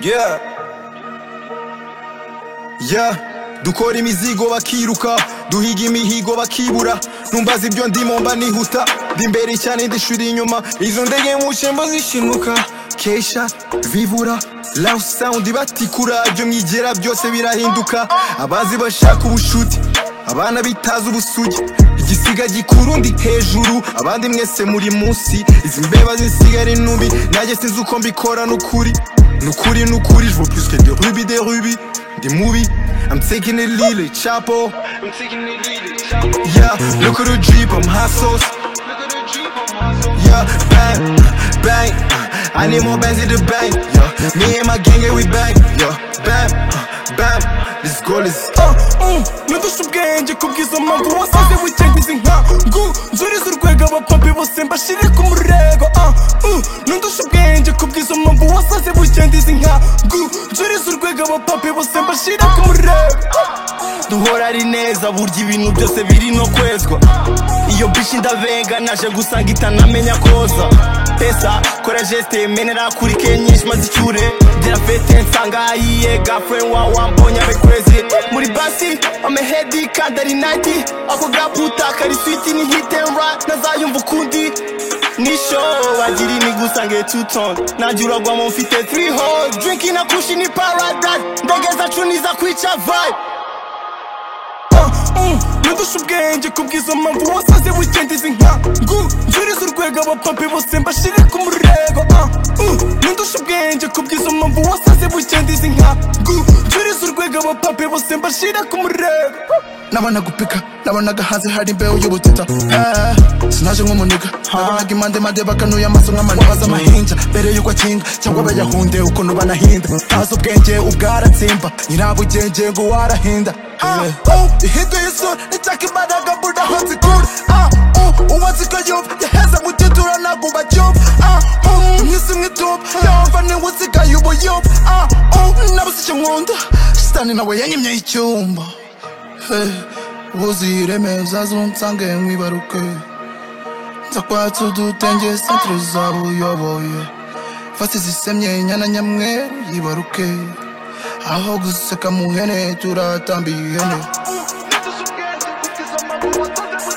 yeah yeah dukora imizigo bakiruka duhiga imihigo bakibura numbaza ibyo ndimo mba nihuta ndi imbere cyane ndishuri inyuma izo ndege muce mba zishinuka kesha vivura loud sound batikura ibyo mwigera byose birahinduka abazi bashaka ubushuti abana bitaza ubusugi igisiga gikuru ndi hejuru abandi mwese muri munsi izi mbeba zisigara intumbi nanjye sinzi uko mbikora n'ukuri n'ukuri n'ukuri je vois plus que de rubis de rubis des movies I'm taking it lily chapo I'm taking it really chopper. yeah look at the jeep I'm hot sauce Look at the Jeep on my soul. yeah bang bang I need more bands in the bank yeah me and my gang yeah we bang yeah bam bam this goal is nudusha ubwenge kubwiza mpamvu wasize wigengiza inkangu nzuriza urwego abapapi bose mbashire ku murego ah, uh, nudusha ubwenge kubwiza mpamvu wasize wigengiza inkangu nzuriza urwego abapapi bose mbashire ku murego duhora ari neza burya ibintu byose biri no kwezwa iyo bishi ndavenga naje gusanga itanamenya koza pesa kora geste menera kuri kenyinshi maze icyure gira fete nsanga ayiye gafren wa wambonye abekwezi muri basi amehedi kandi ari nayiti ako gaputa kari switi ni hit and run ntazayumva ukundi nisho wagira imigusange tuton najya uragwamo mfite 3 hole drinki na kushi ni paradise ndege zacu niza kwica vibe nudusha ubwenge kubwizo mpamvu wasaze wigendiza inkangu nzuriza urwego abapapi bose mbashire ku murego ah, uh, nudusha ubwenge kubwizo mpamvu wasaze wigendiza inkangu nzuriza urwego abapapi bose mbashire ku murego nabonaga upika nabonaga hanze hari imbeho y'ubutita Eh, sinaje nk'umuniga nabonaga impandemande bakanuye amaso nk'amaniga baza amahinja mbere y'uko akinga cyangwa bayahunde ukuntu banahinda ntazi ubwenge ubwaratsimba nyirabugenge ngo warahinda ihinduye isura icyaka imbaraga mbura aho zikura Ah, uh, uwazi ko yumva yaheze mu gitura ntabwo bacyumva Ah, uh, imyisi mwituba yehova niwe usigaye ubuyumva Ah, uh, nabuze icyo nkunda shitani nawe yanyimye icyumba Hey, uzireme uzazunsange nkwibaruke nzakwatsa udutenge santire zabuyoboye fasi zisemye inyana nyamweru yibaruke aho guseka mu hene turatamba ihene Nudusha ubwenge kubwiza mpamvu wasaze wigengiza